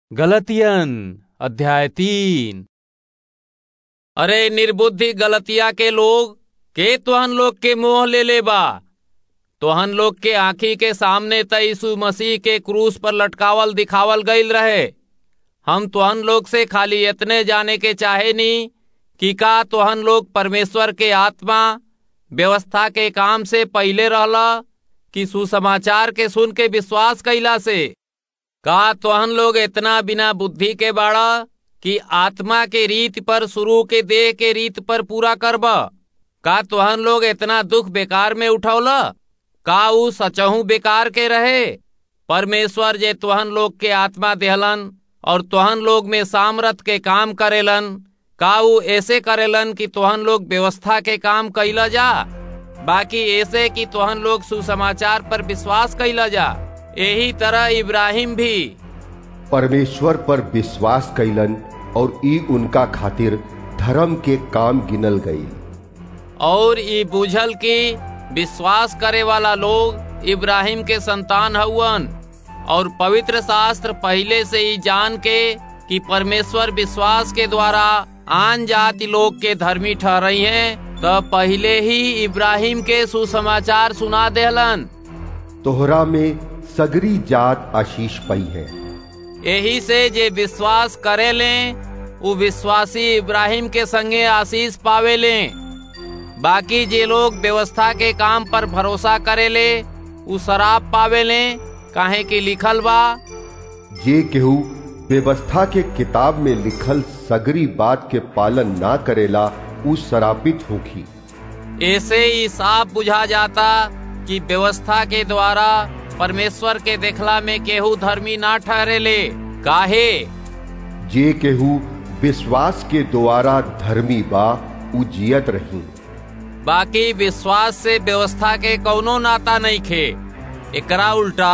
गलतियन अध्याय तीन अरे निर्बुद्धि गलतिया के लोग के तोहन लोग के मोह ले ले बा तोहन लोग के आंखी के सामने त यीशु मसीह के क्रूस पर लटकावल दिखावल गईल रहे हम तोहन लोग से खाली इतने जाने के चाहे नी कि का तोहन लोग परमेश्वर के आत्मा व्यवस्था के काम से पहले रहला कि सुसमाचार के सुन के विश्वास कैला से का तोहन लोग इतना बिना बुद्धि के बाड़ा कि आत्मा के रीत पर शुरू के देह के रीत पर पूरा करब का तोहन लोग इतना दुख बेकार में उठौला का ऊ सचहू बेकार के रहे परमेश्वर जे तोहन लोग के आत्मा देहलन और तोहन लोग में सामरथ के काम करेलन का ऊ ऐसे करेलन कि तोहन लोग व्यवस्था के काम कैला जा बाकी ऐसे कि तोहन लोग सुसमाचार पर विश्वास कैला जा यही तरह इब्राहिम भी परमेश्वर पर विश्वास कैलन और ई उनका खातिर धर्म के काम गिनल गई और ई बुझल कि विश्वास करे वाला लोग इब्राहिम के संतान हउवन और पवित्र शास्त्र पहले से ही जान के कि परमेश्वर विश्वास के द्वारा आन जाति लोग के धर्मी ठहरई हैं तो पहले ही इब्राहिम के सुसमाचार सुना देहलन तोहरा में सगरी जात आशीष पई है यही से जे विश्वास करे लें वो विश्वासी इब्राहिम के संगे आशीष पावे लें बाकी जे लोग व्यवस्था के काम पर भरोसा करे ले उ शराब पावे ले काहे कि लिखल बा जे केहू व्यवस्था के किताब में लिखल सगरी बात के पालन ना करेला उ शरापित होखी ऐसे ही साफ बुझा जाता कि व्यवस्था के द्वारा परमेश्वर के देखला में केहू धर्मी ना ठहरे ले काहे जे केहू विश्वास के द्वारा धर्मी बा उ जियत रही बाकी विश्वास से व्यवस्था के कौनो नाता नहीं खे एकरा उल्टा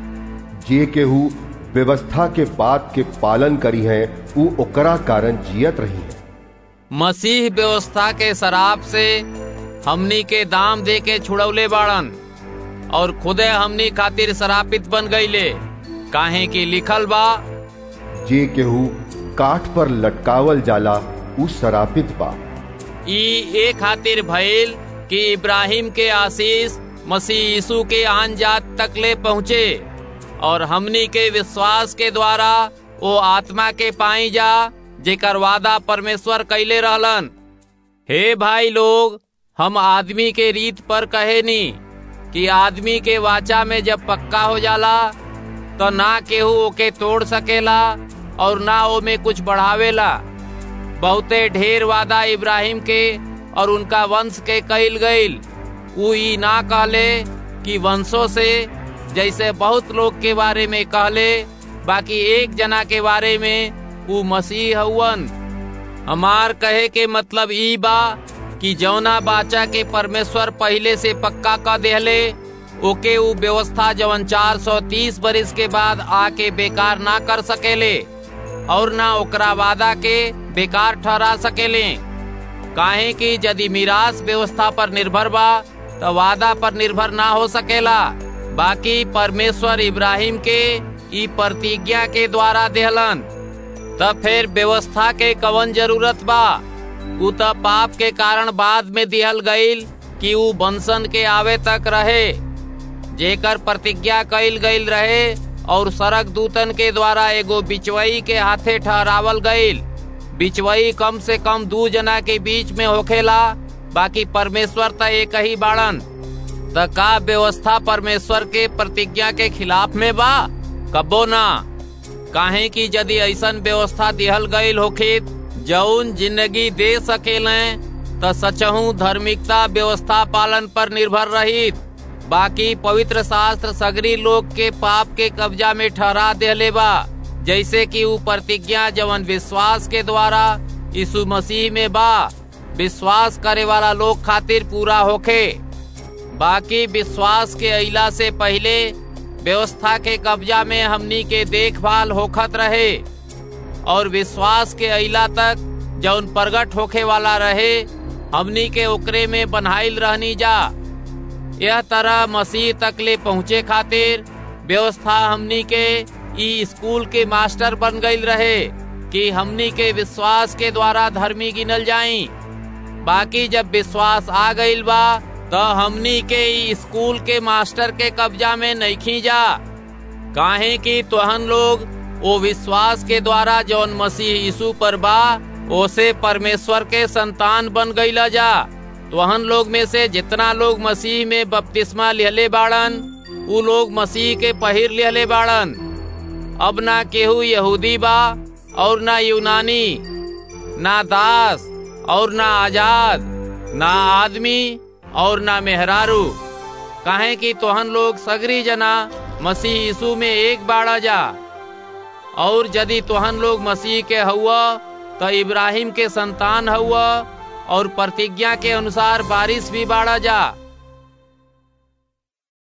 जे केहू व्यवस्था के बात के पालन करी है उ ओकरा कारण जियत रही है मसीह व्यवस्था के शराब से हमनी के दाम दे के छुड़ौले बाड़न और खुदे हमनी खातिर शरापित बन गईले काहे कि लिखल बा जे केहू काठ पर लटकावल जाला उ शरापित बा ई ए खातिर भइल कि इब्राहिम के आशीष मसीह यीशु के आन जात तक ले पहुँचे और हमनी के विश्वास के द्वारा वो आत्मा के पाई जा जेकर वादा परमेश्वर कैले रहलन हे भाई लोग हम आदमी के रीत पर कहे नी कि आदमी के वाचा में जब पक्का हो जाला तो ना केहू ओके तोड़ सकेला और ना ओमे कुछ बढ़ावेला बहुते ढेर वादा इब्राहिम के और उनका वंश के कईल गईल उ ई ना कहले कि वंशों से जैसे बहुत लोग के बारे में कहले बाकी एक जना के बारे में उ मसीह हउवन हमार कहे के मतलब ई बा कि जौना बाचा के परमेश्वर पहले से पक्का कर देहले ओके उ व्यवस्था जवन 430 बरिस के बाद आके बेकार ना कर सकेले और ना ओकरा वादा के बेकार ठहरा सकेले काहे कि यदि मिरास व्यवस्था पर निर्भर बा तो वादा पर निर्भर ना हो सकेला बाकी परमेश्वर इब्राहिम के ई प्रतिज्ञा के द्वारा देहलन तब फिर व्यवस्था के कवन जरूरत बा उ त पाप के कारण बाद में दिहल गईल कि उ बंसन के आवे तक रहे जेकर प्रतिज्ञा कईल गईल रहे और सड़क दूतन के द्वारा एगो बिचवई के हाथे ठहरावल गईल बिचवई कम से कम दू जना के बीच में होखेला बाकी परमेश्वर त एक ही बाड़न त का व्यवस्था परमेश्वर के प्रतिज्ञा के खिलाफ में बा कबो ना काहे कि यदि ऐसन व्यवस्था दिहल गईल होखे जौन जिंदगी दे सकेले त सचहू धार्मिकता व्यवस्था पालन पर निर्भर रहित बाकी पवित्र शास्त्र सगरी लोग के पाप के कब्जा में ठहरा देले बा जैसे कि ऊ प्रतिज्ञा जवन विश्वास के द्वारा यीशु मसीह में बा विश्वास करे वाला लोग खातिर पूरा होखे बाकी विश्वास के अइला से पहले व्यवस्था के कब्जा में हमनी के देखभाल होखत रहे और विश्वास के अइला तक जौन प्रगट होखे वाला रहे हमनी के ओकरे में बनाइल रहनी जा यह तरह मसीह तक ले पहुँचे खातिर व्यवस्था हमनी के ई स्कूल के मास्टर बन गईल रहे कि हमनी के विश्वास के द्वारा धर्मी गिनल जाई बाकी जब विश्वास आ गईल बा तो हमनी के ई स्कूल के मास्टर के कब्जा में नहीं जा काहे कि तोहन लोग वो विश्वास के द्वारा जौन मसीह यीशु पर बा ओसे परमेश्वर के संतान बन गईला जा तोहन लोग में से जितना लोग मसीह में बपतिस्मा लिहले बाड़न उ लोग मसीह के पहिर लिहले बाड़न अब ना केहू यहूदी बा और ना यूनानी ना दास और ना आजाद ना आदमी और ना मेहरारू काहे कि तोहन लोग सगरी जना मसीह यीशु में एक बाड़ा जा और यदि तोहन लोग मसीह के हुआ तो इब्राहिम के संतान हुआ और प्रतिज्ञा के अनुसार बारिश भी बाड़ा जा